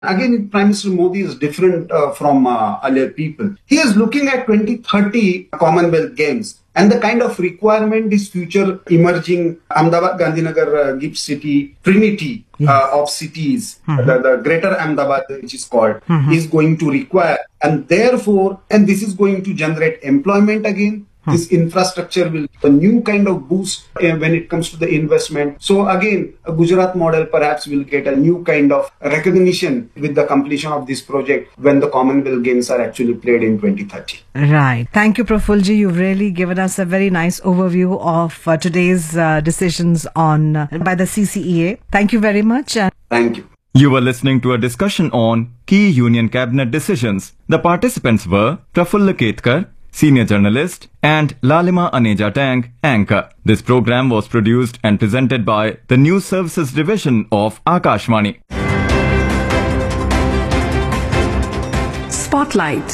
Again, Prime Minister Modi is different uh, from uh, earlier people. He is looking at 2030 Commonwealth Games and the kind of requirement is future emerging Ahmedabad, Gandhinagar, uh, Gift City, Trinity uh, of cities, the, the greater Ahmedabad, which is called, is going to require. And therefore, and this is going to generate employment again. This infrastructure will a new kind of boost uh, when it comes to the investment. So again, a Gujarat model perhaps will get a new kind of recognition with the completion of this project when the Commonwealth Games are actually played in 2030. Right. Thank you, Prafulji. You've really given us a very nice overview of uh, today's uh, decisions on uh, by the CCEA. Thank you very much. And Thank you. You were listening to a discussion on key Union Cabinet decisions. The participants were Prafulla Ketkar, senior journalist, and Lalima Aneja Tang, anchor. This program was produced and presented by the News Services Division of Akashvani. Spotlight.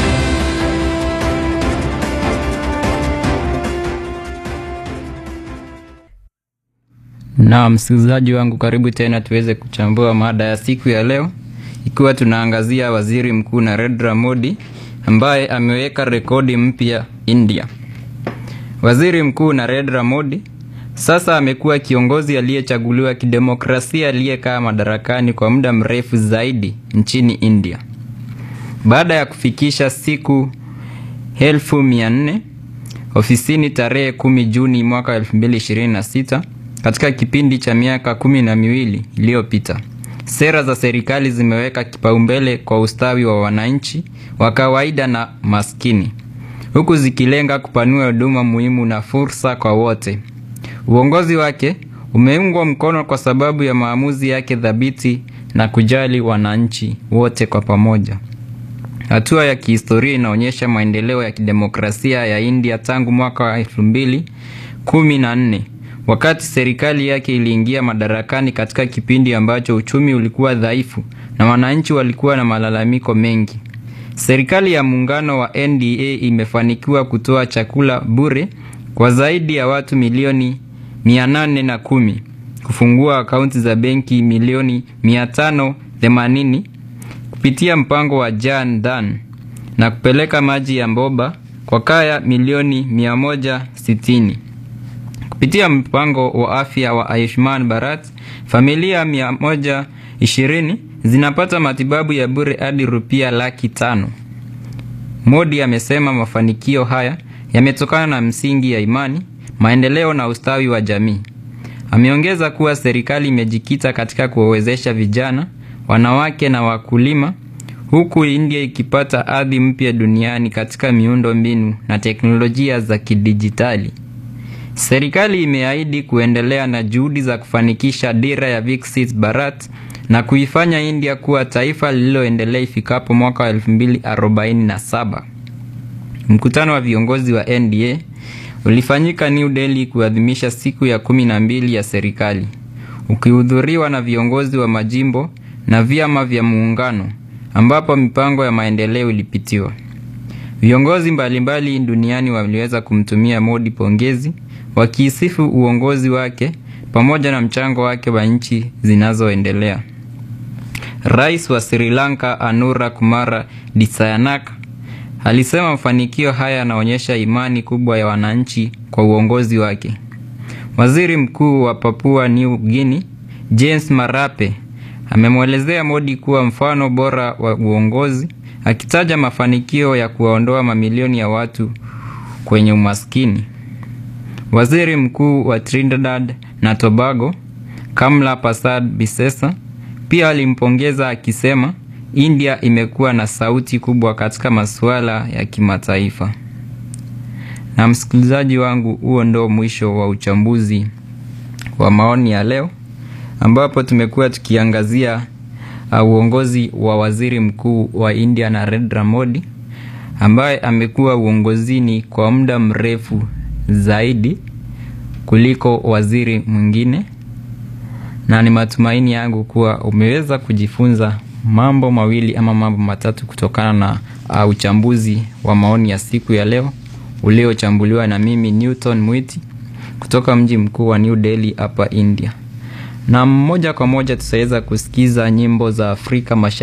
Na msikilizaji wangu, karibu tena tuweze kuchambua mada ya siku ya leo, ikiwa tunaangazia waziri mkuu Narendra Modi ambaye ameweka rekodi mpya India. Waziri mkuu Narendra Modi sasa amekuwa kiongozi aliyechaguliwa kidemokrasia aliyekaa madarakani kwa muda mrefu zaidi nchini India baada ya kufikisha siku elfu mia nne ofisini tarehe kumi Juni mwaka 2026 katika kipindi cha miaka kumi na miwili iliyopita. Sera za serikali zimeweka kipaumbele kwa ustawi wa wananchi wa kawaida na maskini, huku zikilenga kupanua huduma muhimu na fursa kwa wote. Uongozi wake umeungwa mkono kwa sababu ya maamuzi yake thabiti na kujali wananchi wote kwa pamoja. Hatua ya kihistoria inaonyesha maendeleo ya kidemokrasia ya India tangu mwaka wa elfu mbili kumi na nne wakati serikali yake iliingia madarakani katika kipindi ambacho uchumi ulikuwa dhaifu na wananchi walikuwa na malalamiko mengi. Serikali ya muungano wa NDA imefanikiwa kutoa chakula bure kwa zaidi ya watu milioni mia nane na kumi, kufungua akaunti za benki milioni mia tano themanini kupitia mpango wa Jan Dhan na kupeleka maji ya mboba kwa kaya milioni 160. Kupitia mpango wa afya wa Ayushman Bharat, familia 120 zinapata matibabu ya bure hadi rupia laki tano. Modi amesema mafanikio haya yametokana na msingi ya imani, maendeleo na ustawi wa jamii. Ameongeza kuwa serikali imejikita katika kuwawezesha vijana, wanawake na wakulima huku India ikipata ardhi mpya duniani katika miundo mbinu na teknolojia za kidijitali. Serikali imeahidi kuendelea na juhudi za kufanikisha dira ya Viksit Bharat na kuifanya India kuwa taifa lililoendelea ifikapo mwaka wa 2047. Mkutano wa viongozi wa NDA ulifanyika New Delhi kuadhimisha siku ya kumi na mbili ya serikali, ukihudhuriwa na viongozi wa majimbo na vyama vya muungano ambapo mipango ya maendeleo ilipitiwa. Viongozi mbalimbali duniani waliweza kumtumia Modi pongezi wakiisifu uongozi wake pamoja na mchango wake wa nchi zinazoendelea. Rais wa Sri Lanka Anura Kumara Dissanayaka alisema mafanikio haya yanaonyesha imani kubwa ya wananchi kwa uongozi wake. Waziri Mkuu wa Papua New Guinea James Marape amemwelezea Modi kuwa mfano bora wa uongozi, akitaja mafanikio ya kuwaondoa mamilioni ya watu kwenye umaskini. Waziri Mkuu wa Trinidad na Tobago Kamla Prasad Bisesa pia alimpongeza akisema India imekuwa na sauti kubwa katika masuala ya kimataifa. Na msikilizaji wangu, huo ndo mwisho wa uchambuzi wa maoni ya leo ambapo tumekuwa tukiangazia uh, uongozi wa waziri mkuu wa India Narendra Modi ambaye amekuwa uongozini kwa muda mrefu zaidi kuliko waziri mwingine, na ni matumaini yangu kuwa umeweza kujifunza mambo mawili ama mambo matatu kutokana na uh, uchambuzi wa maoni ya siku ya leo uliochambuliwa na mimi Newton Mwiti kutoka mji mkuu wa New Delhi hapa India na moja kwa moja tutaweza kusikiza nyimbo za Afrika Mashariki